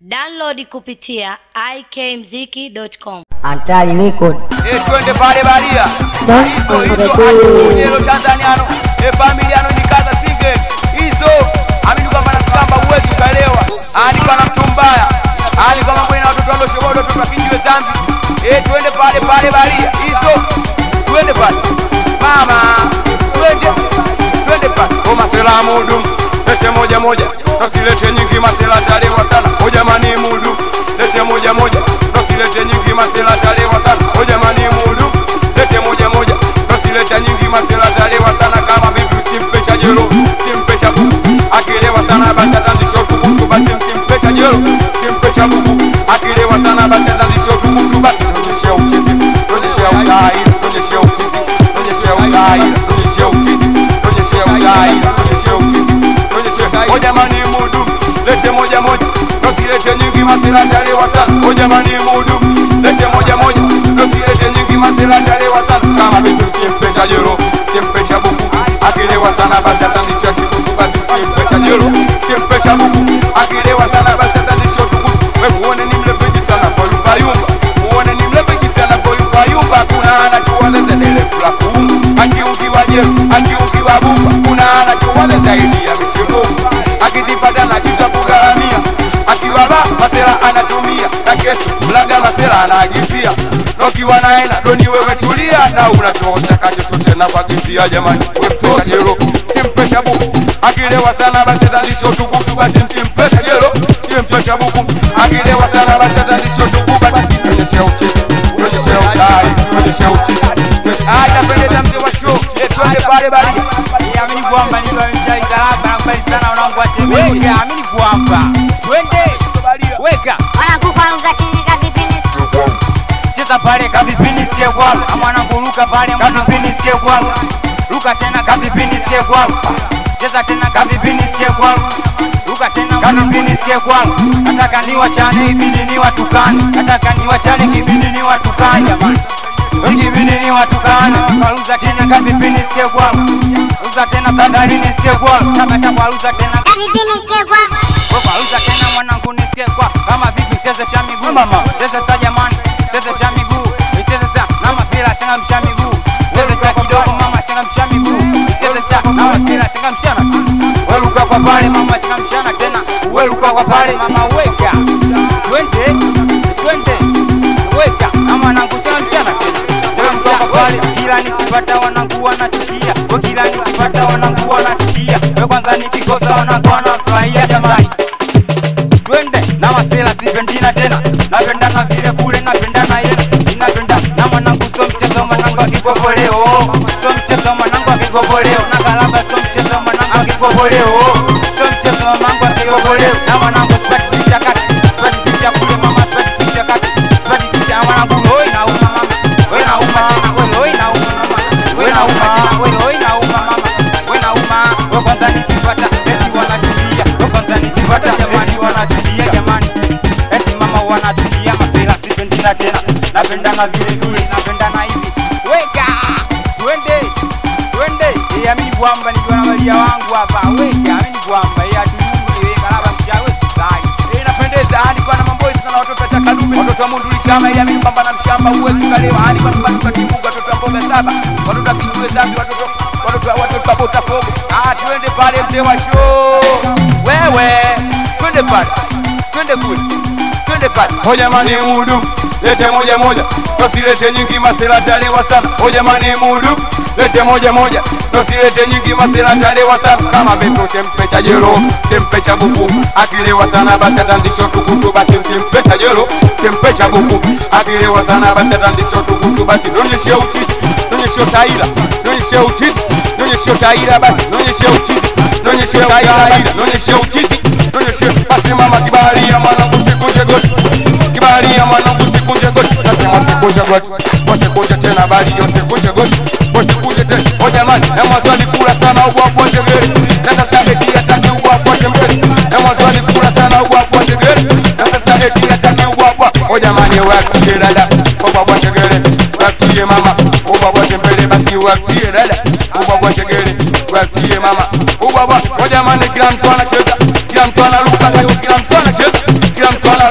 Download kupitia ikmziki.com. Antali Record. Eh, twende pale baria Don't hizo hizo forget. atuonyelo tanzaniano e familiano nikaza singe hizo amini kwamba na shamba uwezi ukalewa ani kwa na mtu mbaya ani kama bwana watoto ndo shobodo watoto wakijiwe zambi eh twende pale pale baria hizo twende pale mama twende twende pale o masela mudu lete moja moja nosilete nyingi masela talewa sana o jamani mudu lete moja moja nosilete nyingi masela talewa sana o jamani mudu lete moja moja nosilete nyingi masela talewa sana kama vipi usimpe cha jelo simpe cha buku akilewa sana basi atazisho tukutu basi msimpe cha jelo simpe cha buku akilewa sana basi atazisho tukutu basi onyeshe uchizi onyeshe utai onyeshe uchizi onyeshe utai onyeshe uchizi onyeshe utai onyeshe uchizi onyeshe o jamani mudu lete moja moja nosilete nyingi masela talewa sana o jamani mudu lete moja moja nosilete nyingi masela talewa sana kama vipi usimpe cha jelo simpe cha buku akilewa sana basi atazisho tukutu basi simpe cha jelo simpe cha buku akilewa sana basi atazisho tukutu we muone ni mlepeji sana kwa yumba yumba muone ni mlepeji sana kwa yumba yumba kuna anachowaza zedelefu la kuumba akiungiwa jelo akiungiwa bumba kuna anachowaza zaidi ya michezo akizipata na jita kugharamia akiwa ba masela anatumia na kesi mlaga masela anaagizia nokiwa naena doni wewe tulia na unachotaka chochote na kuagizia jamani wepesa jelo simpesha buku akilewa sana basi zalisho tukutu basi msimpesha jelo simpesha buku akilewa sana basi zalisho tukutu basi onyeshe uchizi onyeshe utai onyeshe uchizi Ah, inapendeza mzee wa show Eh, twende pale bali amini kwamba nilaigalaba nakubali sana wanangu watembee amini kwamba twende weka wanakupa lugha chini kavipini cheza pale kavipini sikie kwalo amwanangu luka pale kavipini sikie kwalo luka tena kavipini sikie kwalo cheza tena kavipini sikie kwalo luka tena kavipini sikie kwalo nataka niwachane ibidi niwatukane nataka niwachane kibidi niwatukane jamani ikibidi niwatukane kaluza tena kavipini sikie kwalo luza tena sadarini sikie kwalo takata kwa luza tena kavipini sikie kwa Waluza tena mwanangu nisikie kwa kama vipi chezesha miguu mama chezesha jamani chezesha miguu chezesha na masira changamsha miguu chezesha kidogo mama changamsha miguu chezesha na masira changamshana weluka kwa pale mama changamshana tena weluka kwa pale mama weka twende twende weka na mwanangu changamshana tena changamsha kwa pale kila nikipata wanangu wanachukia kwa kila nikipata wanangu wanachukia we kwanza nikikosa wanangu wanafurahia jamani twende na masela sipendina tena napendana vile kule napendana yena ninapenda na mwanangu so mchezo mwanangu akikovoleo so mchezo mwanangu akikovoleo na galaba so mchezo mwanangu akikovoleo so mchezo mwanangu akikovoleo na mwanangu sipati picha kati sipati picha kule mama sipati picha kati sipati picha mwanangu hoi na uma mama we na uma tena we hoi na uma mama we na uma tena we hoi na uma mama we na uma we kwanza nikipata eti wanachukia we kwanza nikipata jamani wanachukia jamani eti mama wanachukia masela sipendina tena napendana vile vile napendana hivi weka twende twende eh amini kwamba nikiwa na malia wangu hapa weka amini kwamba eh atuyumbe weka laba mchawe sisai inapendeza hadi kwa na mambo sana watoto wa chakadume watoto wa munduli chama ili amini kwamba na mshamba uwezi ukalewa hadi kwa mbali kwa kibuga watoto wa mboga saba watoto wa kijiwe zambi watoto watoto wa watoto wa bota fogo ah twende pale mzee wa show wewe twende pale twende kule twende pale hoja mani mudu lete moja moja nosilete nyingi masela talewa sana hoja mani mudu lete moja moja nosilete nyingi masela talewa sana kama beto sempe cha jelo sempe cha buku akilewa sana basi atandisho tukutu basi simpe cha jelo sempe cha buku akilewa sana basi atandisho tukutu basi nonyeshe uchizi nonyeshe utaira nonyeshe uchizi nonyeshe utaira basi nonyeshe uchizi nonyeshe utaira basi nonyeshe uchizi nonyeshe basi mama kibaharia mwanangu sikunje goti kibaharia mwanangu sikunje goti nasema sikunje goti wasikunje tena bali yote goti wasikunje tena o jamani na mwaswali kula sana ubwabwa njegere na sasa eti ataki ubwabwa njegere na mwaswali kula sana ubwabwa njegere na sasa eti ataki ubwabwa o jamani wakie dada ubwabwa njegere wakie mama ubwabwa njembele basi wakie dada ubwabwa njegere wakie mama ubwabwa o jamani kila mtu anacheza kila mtu analuka kila mtu anacheza kila mtu ana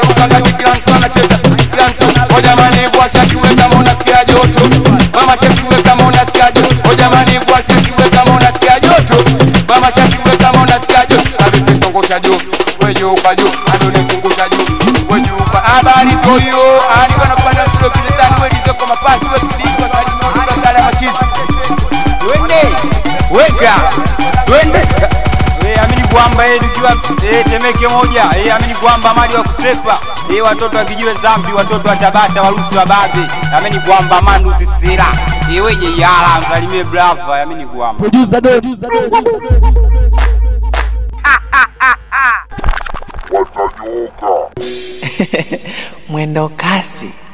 zungusha juu wejuka juu adole zungusha juu wejuka habari toyo andika na kupanda silo kilesani wedizeko mapasi wekidikwa salimotutazala machizi twende weka twende Eh, amini kwamba eh, tukiwa eh, temeke moja eh, amini kwamba mali wa kusepa eh, watoto wa kijiwe zambi watoto wa tabata warusi wa babe amini kwamba mandu sisira eh, weje yala msalimie brava amini kwamba Producer Don. Producer Don. mwendo kasi